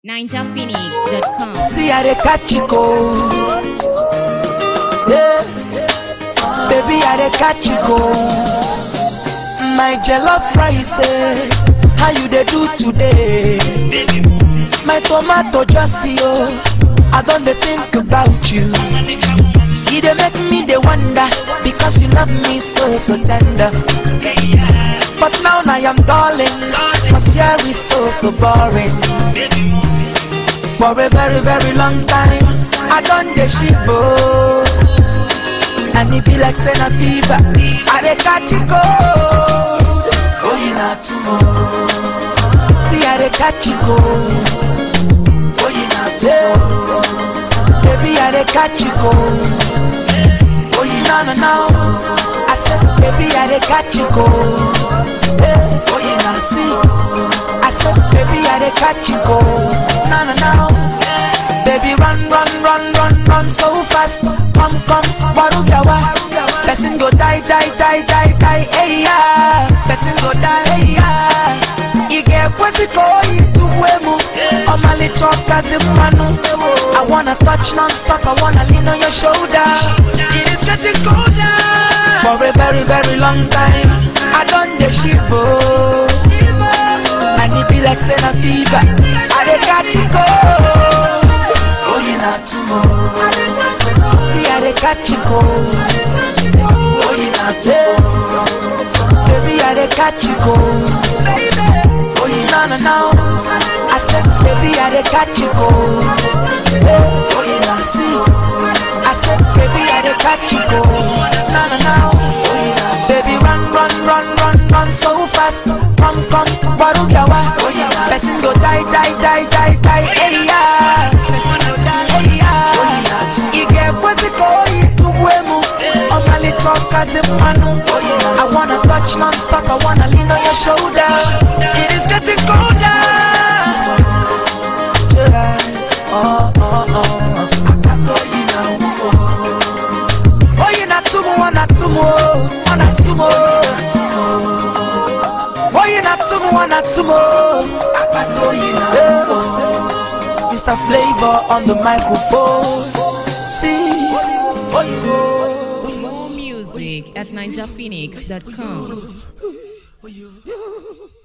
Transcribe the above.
ninjaphoenix.com. See how they catch you go. Yeah. Baby, how they catch you go. My jollof rice, eh, how you they do today? My tomato just see oh, I don't dey think about you. You they make me they wonder because you love me so so tender. But now I am darling, cause here is so so boring. For a very, very long time, I done the shivo. And it be like Senna fever. I dey catch it cold. Oh, you not tomorrow. See, I dey catch it cold. Oh, you not tomorrow. Baby, I dey catch it cold. Oh, you no, no, no. I said, baby, I dey catch it cold. Hey, oh, you not see. I said, baby, I dey catch it cold. No, no, no. Baby, run, run, run, run, run so fast. Come, come, warugawa. Person go die, die, die, die, die, hey yeah. Person go die, hey yeah. Ige kwezi koi tuwemu. Omali choka zimanu. I wanna touch non-stop. I wanna lean on your shoulder. It is getting colder. For a very, very long time, I done the shivo. And it be like Senna fever. I dey catch it cold. Oh, you not tomorrow. See, I dey catch it cold. Oh, you not tomorrow. Baby, I dey catch it cold. Oh, you no, no, no. I said, baby, I dey catch it cold. Hey, oh, you not see. I said, baby, I dey catch it cold. No, no, no. Oh, you not. Baby, run, run, run, run, run so fast. Come, come, warugawa. Oh, you not. Person go die, die, die, die, die. Hey, yeah. Person go die, hey, yeah. Oh, you not. Ige kwezi koi tuwemu. Omali choka zimanu. Oh, you not. I wanna touch non-stop. I wanna lean on your shoulder. It is getting colder. July. Oh, oh, oh. Oh, you not tumu, one not tumu, one not tumu. Oh, you not tumu, one not tumu. Yeah. Mr. Flavor on the microphone. See, oh, you More music at ninjaphoenix.com.